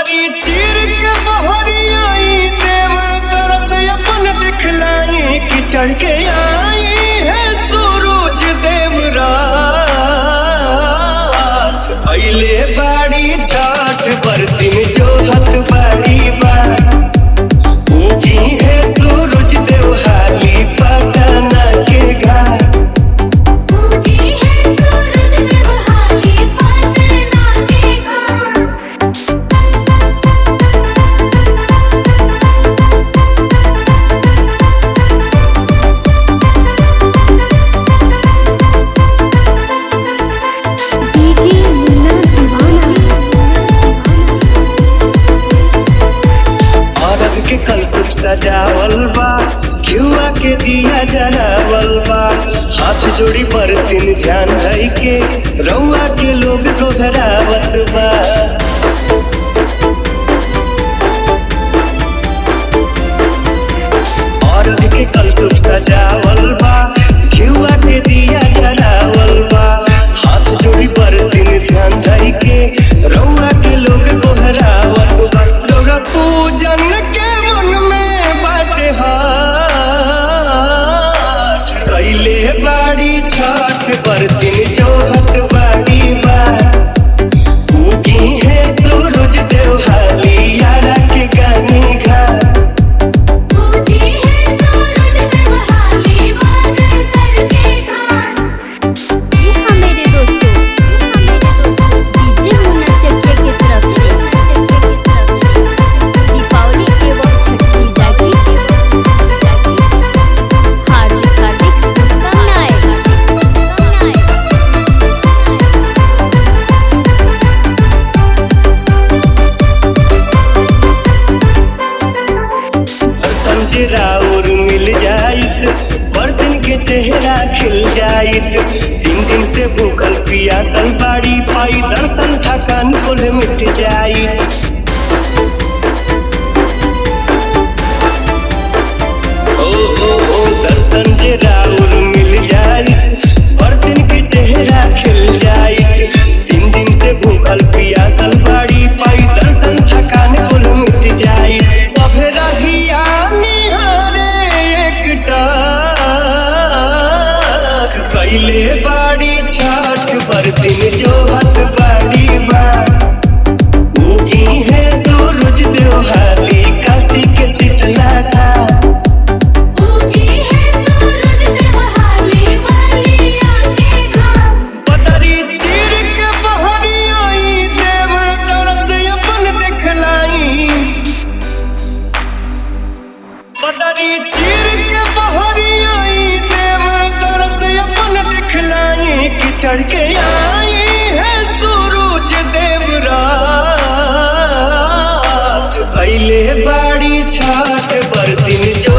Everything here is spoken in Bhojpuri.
पतरी चीर के बहरियाई देव तरस अपन दिखलाई कि चढ़ के आई है सूरज देव रात पहले बाड़ी छाठ बरतिन जो हथ बाड़ी बा उगी है सूरज देव हाली पटना के घाट उगी है सूरज देवहाली पटना के घाट डीजे मुन्ना दीवाना अरब के कलसुप सजावल बा घिउआ के दिया जलावल बा हाथ जोड़ी पर तीन ध्यान धई के रउआ के लोग गोहरावत बा अरब के कलसुप सजावल बा घिउआ के दिया जलावल बा हाथ जोड़ी पर तीन ध्यान धई के रउआ के लोग गोहरावत बा रउआ पूजन के मन में बाटे हाथ कैले बाड़ी छठ पर दिन जोहत बाड़ी बा उगी है सूरज देव हाली यारा के गानी घाट उगी है सूरज देवहाली बरसर के घाट जी हाँ मेरे दोस्तों डीजे मुन्ना चकिया की तरफ से दीपावली एवं छठ पूजा की हार्दिक हार्दिक शुभकामनाएं समझ राउर मिल जाइत बर्तन के चेहरा खिल जाइत तीन दिन से भूखल पियासल बाड़ी पाई दर्शन थकान कुल मिट जाइत ओ ओ ओ दर्शन जे राउर मिल जाइत बर्तन के चेहरा खिल जाइत तीन दिन से भूखल पियासल बाड़ी पाई दर्शन थकान कुल मिट जाइत सभे रहिया निहारे एकटा कैले बाड़ी छठ बर्तन जो हत बाड़ी बा उगी है सूरज देव हाली काशी के शीतला घाट उगी है सूरज देवहाली बलिया के घाट पतरी चीर के बहरियाई देव तरस अपन दिखलाई पतरी चीर के बहरियाई देव तरस अपन दिखलाई कि चढ़ के आई है सूरज देव रात पहले बाड़ी छाठ बरतिन जो